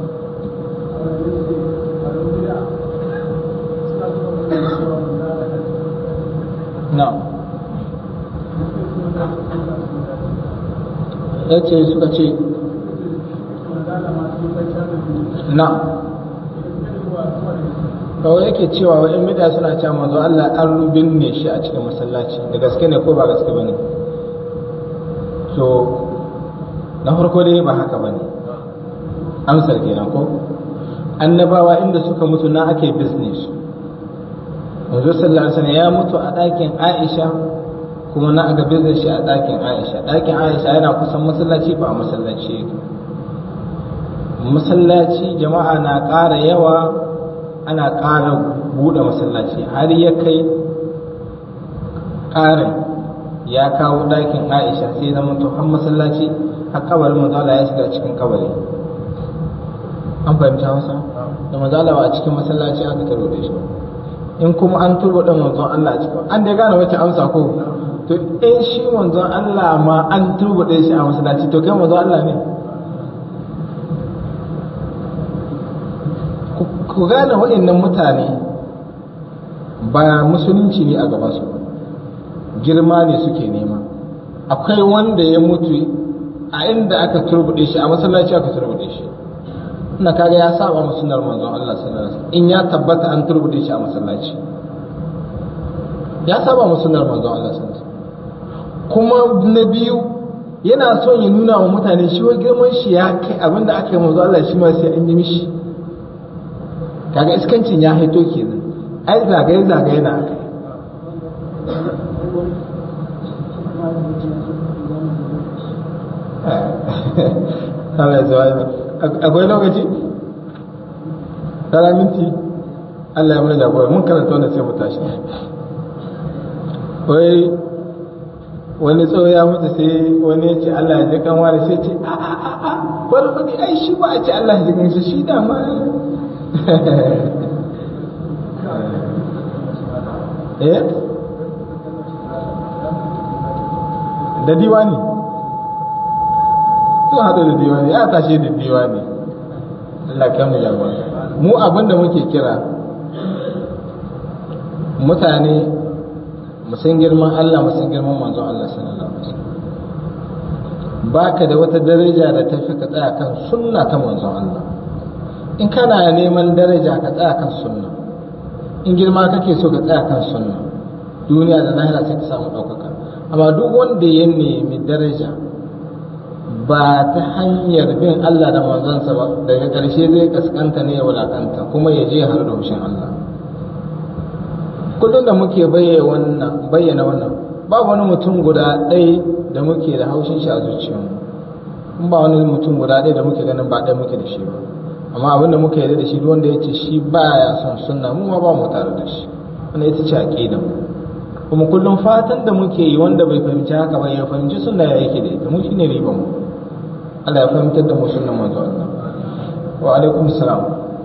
na ya ce suka ce na kawai yake cewa wa bida suna cewa manzo Allah an rubin ne shi a cikin masallaci da gaske ne ko ba gaske bane to na farko dai ba haka bane amsar kenan ko annabawa inda suka mutu na ake business manzo sallallahu alaihi wasallam ya mutu a ɗakin Aisha kuma na aga business shi a ɗakin Aisha ɗakin Aisha yana kusan masallaci ba a masallaci yake masallaci jama'a na ƙara yawa ana ƙara buɗe masallaci har ya kai ƙarin ya kawo ɗakin Aisha sai zama to har masallaci har kabarin manzo Allah ya shiga cikin kabari an fahimta masa da manzo Allah a cikin masallaci aka taro da shi in kuma an turbo da manzon Allah a cikin an dai gane wacce amsa ko to in shi manzon Allah ma an turbo da shi a masallaci to kai manzon Allah ne ku gane waɗannan mutane ba musulunci ne a gabansu girma ne suke nema akwai wanda ya mutu a inda aka turbuɗe shi a masallaci aka turbuɗe shi ina kaga ya saba mu sunnar manzon Allah sallallahu alaihi wasallam in ya tabbata an turbuɗe shi a masallaci ya saba mu sunnar manzon Allah sallallahu alaihi wasallam kuma na biyu yana son ya nuna wa mutane shi wai girman shi ya kai abinda aka yi manzon Allah shi ma sai an yi mishi kaga iskancin ya haito kenan ai zagaye zagaye na aka Allah ya akwai lokaci tara minti Allah ya mana jagora mun karanta wannan sai mu tashi wai wani tsawo ya mutu sai wani ya ce Allah ya ji kan wani sai ce a a a a bari kudi ai shi ba a ce Allah ya ji kan shi shi da ma eh da diwani sun haɗu da diwani ya tashe da diwani Allah kan mu jagora mu abin da muke kira mutane musan girman Allah musan girman manzon Allah sallallahu alaihi wasallam baka da wata daraja da ta fi ka tsaya kan sunna ta manzon Allah in kana neman daraja ka tsaya kan sunna in girma kake so ka tsaya kan sunna duniya da lahira sai ka samu ɗaukaka amma duk wanda ya nemi daraja ba ta hanyar bin Allah da manzansa ba daga ƙarshe zai kaskanta ne ya wulakanta kuma ya je har da hushin Allah kullum da muke bayyana wannan ba wani mutum guda ɗaya da muke da haushin shi a zuciyarmu in ba wani mutum guda ɗaya da muke ganin ba ɗaya muke da shi ba amma abin da muka yarda da shi duk wanda ya ce shi baya son sunna mu ma ba mu tare da shi wannan ita ce aqida mu kuma kullum fatan da muke yi wanda bai fahimci haka ba ya fahimci sunna ya yake da ita mu shine riban mu Allah ya fahimtar da mu sunnan manzo Allah wa alaikum salam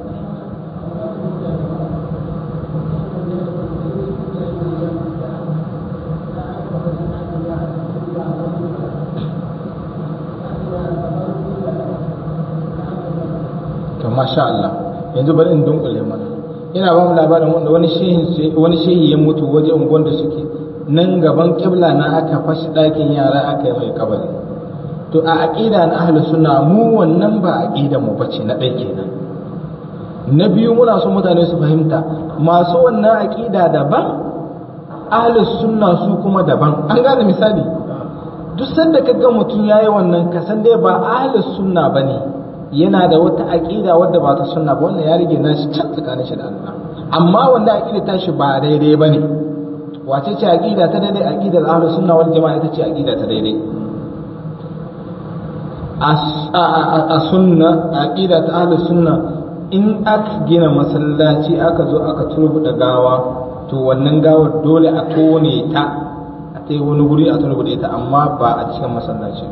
to masha Allah yanzu bari in dunkule mana ina ba mu labarin wanda wani shehi wani shehi ya mutu waje unguwan da suke nan gaban kibla na aka fashi ɗakin yara aka yi mai kabari to a aqida na ahlus sunna mu wannan ba aqida mu bace na ɗaya kenan na biyu muna so mutane su fahimta masu wannan aqida daban ahlus sunna su kuma daban an gane misali duk sanda kaga mutum yayi wannan kasan dai ba ahlus sunna bane yana da wata aqida wadda ba ta sunna ba wannan ya rige nashi can tsakanin shi da Allah amma wanda aqida ta shi ba daidai bane wace ce aqida ta daidai aqidar ahlus sunna wal jama'a ita ce aqida ta daidai a sunna aqida ta ahlus sunna in aka gina masallaci aka zo aka turbuda gawa to wannan gawar dole a tone ta a ta wani guri a turbude ta amma ba a cikin masallaci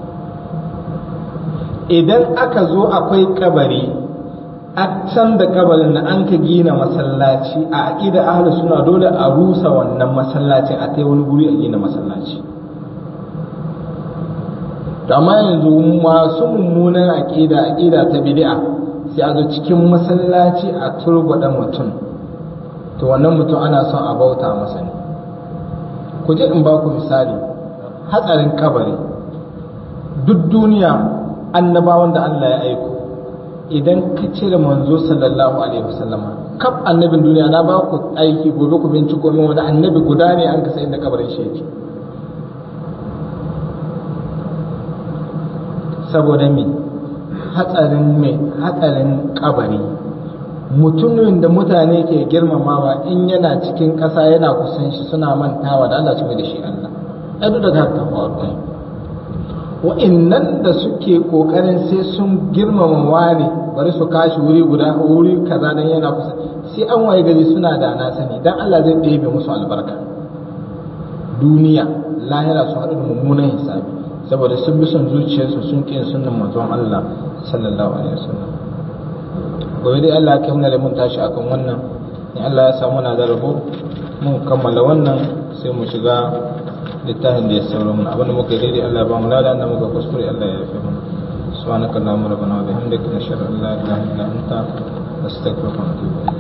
idan aka zo akwai kabari a can da kabarin da an ka gina masallaci a aqida ahlus sunna dole a rusa wannan masallacin a ta wani guri a gina masallaci amma yanzu masu mummunan aƙida aƙida ta bid'a sai a zo cikin masallaci a turbaɗa mutum to wannan mutum ana son a bauta masa ne ku je in ba ku misali hatsarin kabari duk duniya annabawan da Allah ya aiko idan ka cire manzo sallallahu alaihi wasallama kaf annabin duniya na ba ku aiki gobe ku binciko min wani annabi guda ne an kasa inda kabarin shi yake saboda me hatsarin me hatsarin kabari mutumin da mutane ke girmamawa in yana cikin ƙasa yana kusan shi suna mantawa da Allah su da shi Allah ai duk da haka faru wa'annan da suke kokarin sai sun girmama wani bari su kashi wuri guda wuri kaza dan yana kusa sai an waye gari suna da na sani dan Allah zai ɗebe musu albarka duniya lahira su haɗu da mummunan hisabi saboda sun bi son zuciyarsu sun ƙin sunan manzon Allah sallallahu alaihi wasallam gobe dai Allah ya kai mana mun tashi akan wannan in Allah ya samu na da rabo mun kammala wannan sai mu shiga littafin da ya sauro mana abin da muka yi daidai Allah ba mu lada da muka kuskure Allah ya yafe mana subhanaka allahumma rabbana wa bihamdika nashhadu an la ilaha illa anta nastaghfiruka wa natubu